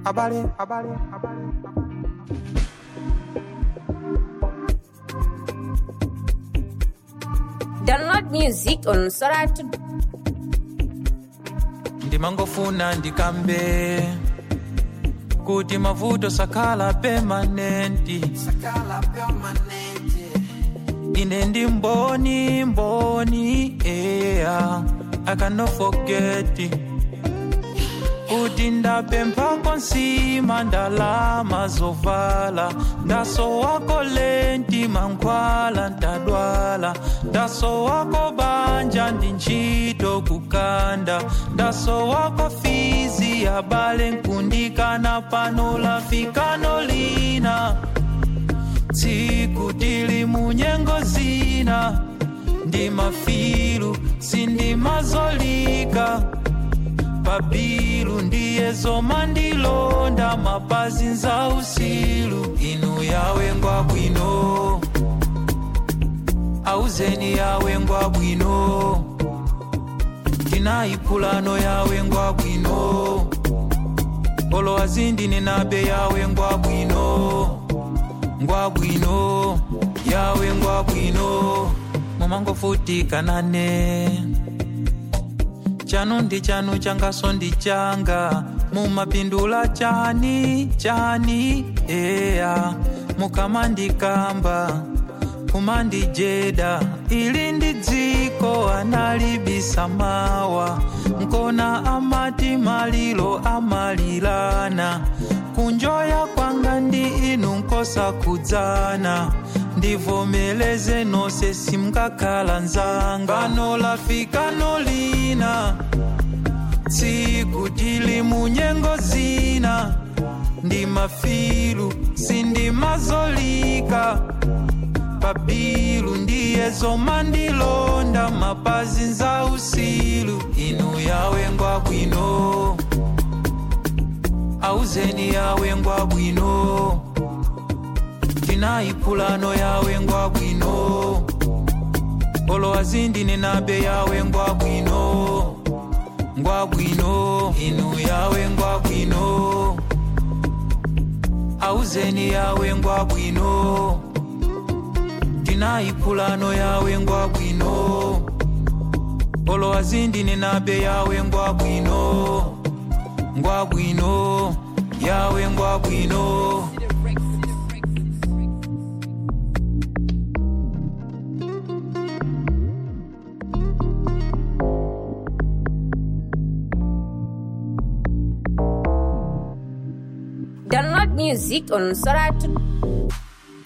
Abale, abale, abale. Download music on Soratu. ndimangofuna ndikambe kuti mavuto sakhala permanenti ine ndi mboni mboni eya i cannot forget kuti ndapemphako nsima ndalama zovala ndasowako lenti mankhwala ntadwala ndasowako banja ndi ntchito kukanda ndasowako fizi yabale nkundikana pano lafikano lina tsiku tili munyengo zina ndi mafilu sindimazolika pabilu ndiye zoma ndilonda mapazi nza usilu inu yawengwa bwino auzeni yawengwa bwino tinayiphulano yawengwa bwino olo azindine nabe yawengwa bwino ngwa bwino yawe ngwa bwino mumangofutikane chanu ndi chanu changaso ndi changa mumapindula chani chani eya mukamandikamba kumandijeda ili ndi dziko analibisa mawa nkona amati malilo amalilana kunjoya kwanga ndi inu nkosa kudzana ndivomeleze nonse simkakhala nzanga pano lafikano lina tsiku tili munyengo zina ndi mafilu sindimazolika pabilu ndiye zoma ndilonda mapazi nza usilu inu yawengwa bwino auzeni yawengwa bwino tinayiphulano yawengwa bwino olo azindine nabe yawengwa bwino ngwa bwino inu yawengwa bwino auzeni yawengwa bwino tinayiphulano yawengwa bwino olo azindine nabe yawengwa bwino ngwa bwino yawe ngwa bwino Download music on Soratu.